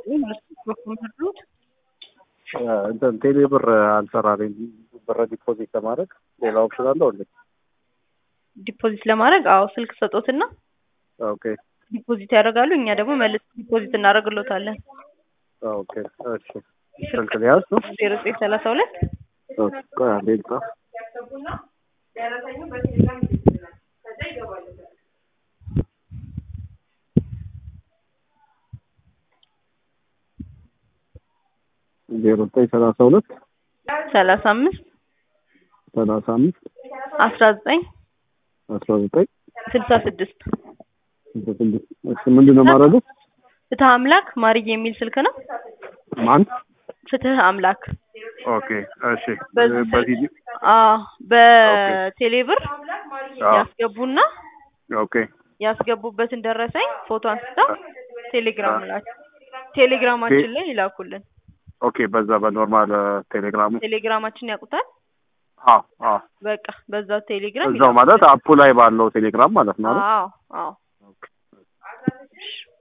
በኮምፒውተሩት እንትን ቴሌ ብር አልሰራልኝ ብር ዲፖዚት ለማድረግ ሌላ ኦፕሽን አለው እንዴ? ዲፖዚት ለማድረግ አዎ ስልክ ሰጦትና ኦኬ ዲፖዚት ያደርጋሉ። እኛ ደግሞ መልስ ዲፖዚት እናደርግሎታለን። ኦኬ እሺ ስልክ ሊያዝ ነው ዜሮ ዘጠኝ ሰላሳ ሁለት ኦኬ ቆይ አንዴ ልጻፍ ዜሮ ዘጠኝ ሰላሳ ሁለት ሰላሳ አምስት ሰላሳ አምስት አስራ ዘጠኝ አስራ ዘጠኝ ስልሳ ስድስት እሺ ምንድን ነው ማድረጉ? ፍትህ አምላክ ማርዬ የሚል ስልክ ነው። ማን? ፍትህ አምላክ ኦኬ እሺ በዚህ በዚህ አዎ በቴሌ ብር አዎ። ያስገቡና ኦኬ ያስገቡበትን ደረሰኝ ፎቶ አንስተው ቴሌግራም ላይ ቴሌግራማችን ላይ ይላኩልን። ኦኬ በዛ በኖርማል ቴሌግራሙ ቴሌግራማችን ያውቁታል። አዎ አዎ በቃ በዛው ቴሌግራም እዛው ማለት አፑ ላይ ባለው ቴሌግራም ማለት ነው አይደል? አዎ አዎ